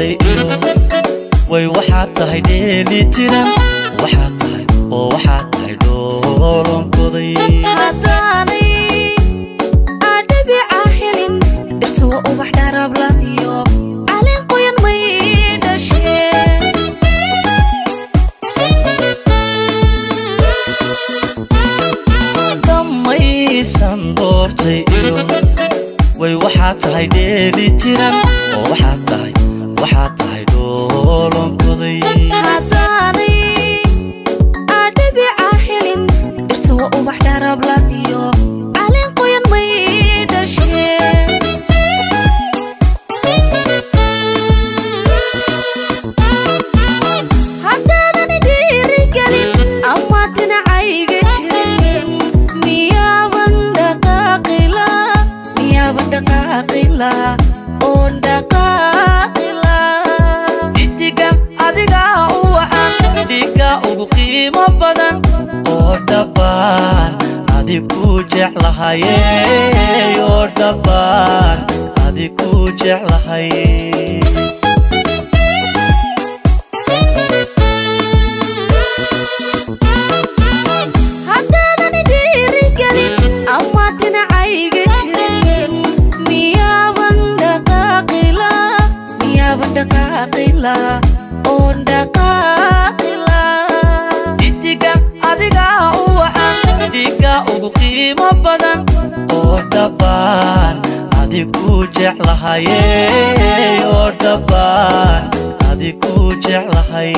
doortay iyo way waxaad tahay dheeli tiran waxaad tahay oo waxaad tahay dhoolonkoday haddaanay adhabica helin dhirta waa ubax dharabla iyo caleen qoyan may dhasheen dhammaysan doortay iyo way waxaad tahay dheeli tiran oo waxaad tahay waxaad tahay dhoolonkoday haddaanay adhabica helin dhirta waa ubax dharabla iyo caleen qoyan may dhasheen haddaadan dhiirigelin ama dhinacayga jirin miyaaban dhaqaaqila miyaaban dhaqaaqila oon dhaqaaqila xidiga adigaa u wacan dhiga ugu qiimo badan oo dhabbaan adiku jeclahaye oo dhabbaan adiku jeclahay haddaadan dhiirigelin ama dhinacayga jirin miyaaban dhaqaaqila miyaaban dhaqaaqila oon dhaqaaqila xidiga adigaa u wacan dhiga ugu qiimo badan oo dhabbaan adiku jeclahaye oo dhabbaan adiku jeclahay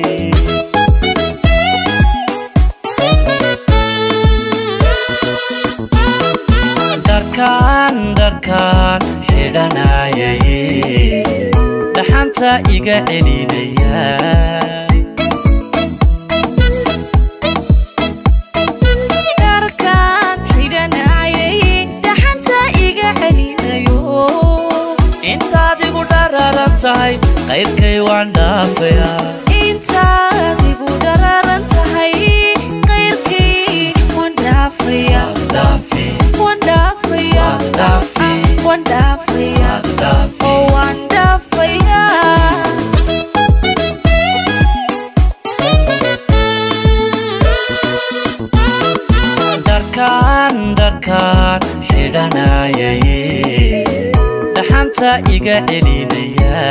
dharkaan dharkaan xidhanayay dhaxanta iga celinaya dharkaan xidhanayay dhaxanta iga celinayo intaad igu dhararan tahay qayrkay waan dhaafayaa intaad igu dhararan tahay qayrkii waan dhaafaya dhaafi waan dhaafaya dhaafi waan dhaafaya dhaafi oo waan dhaafaya dharkaan dharkaan xidhanayay dhaxanta iga celinaya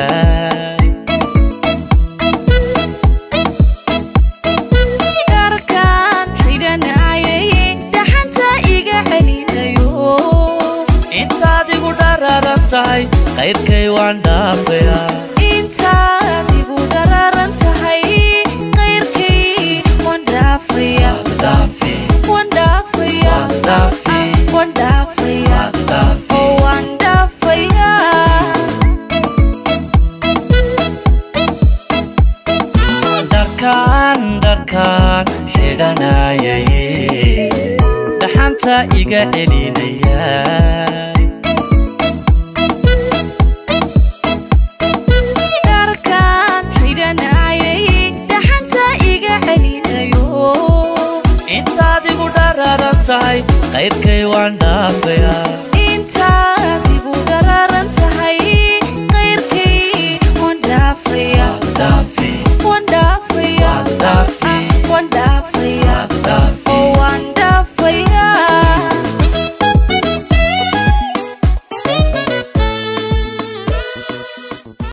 dharkaan xidhanayay dhaxanta iga celinayo intaad igu dhararan tahay qayrkay waan dhaafayaa intaad igu dhararan tahay qayrkii waan dhaafaya dhaafi waan dhaafaya dhaafi waan dhaafaya dhaafi oo waan dhaafaya dharkaan dharkaan xidhanayay dhaxanta iga celinaya dharkaan xidhanayay dhaxanta iga celinayo intaad igu dhararan tahay qayrkay waan dhaafayaa intaad igu dhararan tahay qayrkii waan dhaafaya dhaafi waan dhaafaya